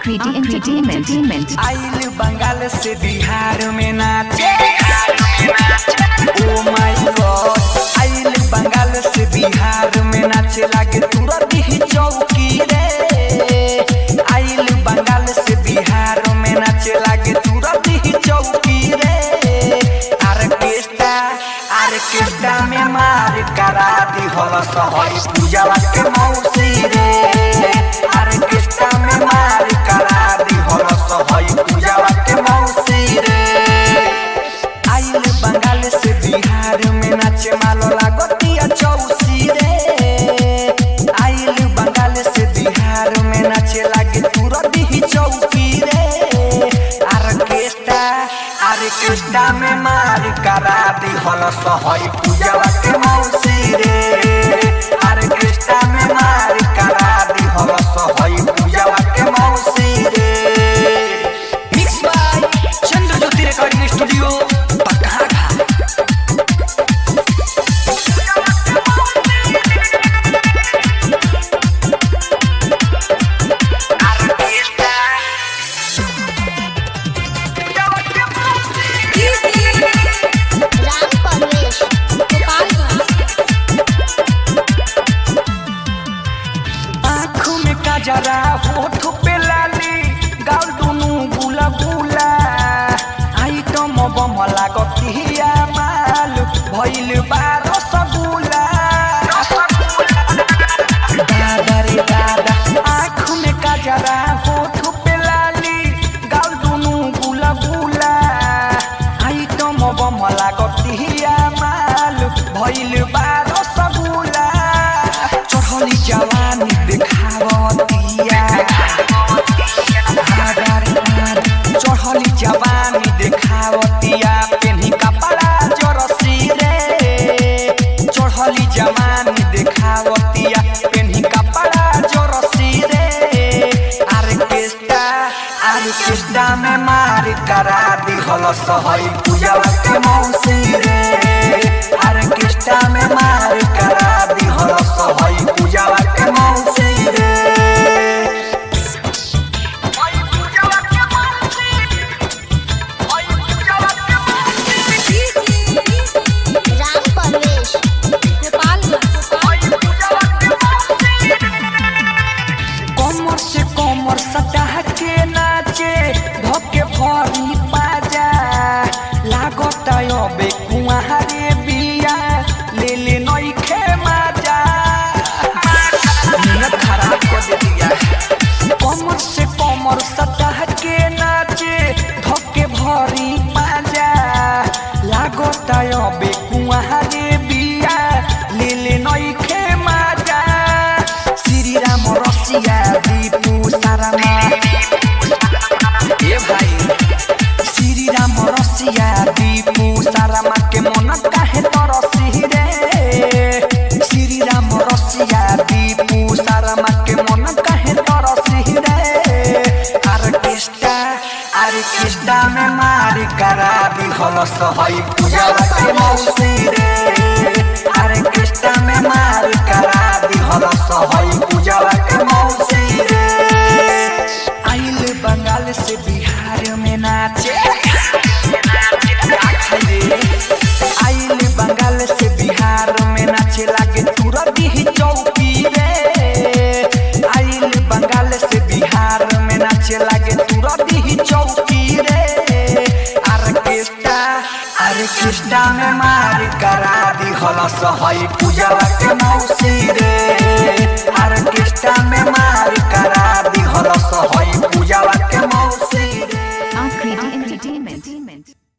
Akriti Entertainment. आइल बंगाल से बिहार में नाचे ओ माय गॉड आइल बंगाल से बिहार में नाचे लागे तुरंत ही चौकी रे आइल बंगाल से बिहार में नाचे लागे तुरंत ही चौकी रे आर्केस्ट्रा आर्केस्ट्रा में मार करा दी हल सहरी पूजा के मौसी रे आर्केस्ट्रा में मार करा दी हल सहरी पूजा के मौसी रे आइल बंगाल से बिहार में नाचे मालो लागतिया चौसी रे आइल बंगाल से बिहार में नाचे लागे तुरंत ही चौकी रे आर्केस्ट्रा आर्केस्ट्रा में मार करा दी हल सहरी पूजा के मौसी रे आर्केस्ट्रा में मार करा दी हल सहरी पूजा के मौसी रे mix by Chandra Jyoti recording studio Pakaha Ram Parvesh Gopalganj आँखों में काजरा होठ पे लाली गाल दुनु गुला गुला आइटम बम लागतिया माल भइल बा रसगुल्ला दादा रे दादा आँख में काजरा होठ पे लाली गाल दुनु गुला गुला आइटम बम लागतिया माल भइल बा रसगुल्ला चढ़ली जवानी देखावतिया आगार आगार चढ़ली जवानी देखावतिया पेन्ही कपड़ा जरसी रे चढ़ली जवानी देखावतिया पेन्ही कपड़ा जरसी रे आर्केस्ट्रा आर्केस्ट्रा में मार करा दी हल सहरी पूजा के मौसी रे आर्केस्ट्रा में मार करा दी हल सहरी पूजा के मौसी रे राम परवेश गोपालगंज कमर से कमर सटा के नाचे धके भरी पाजा लागत अबे कुआरे बिया ले ले नइखे माजा नियत खराब कर दे दिया कमर से कमर सटा के नाचे धके भरी पाजा लागत अबे कुआरे बिया ले ले नइखे माजा श्री राम रसिया दीपू सारामा ए भाई श्री राम रसिया दीपू सारामा के मन काहे तरसी रे श्री राम रसिया दीपू सारामा के मन काहे तरसी रे आर्केस्ट्रा आर्केस्ट्रा में मार करा दी हल सहई पूजा के मौसी रे आर्केस्ट्रा में मार करा दी हल सहई पूजा के मौसी रे आइल बंगाल से बिहार में नाचे आइल बंगाल से बिहार में नाचे लागे तुरंत ही चौकी रे आइल बंगाल से बिहार में नाचे लागे तुरंत ही चौकी रे आर्केस्ट्रा आर्केस्ट्रा में मार करा दी हल सहई पूजा के मौसी रे आर्केस्ट्रा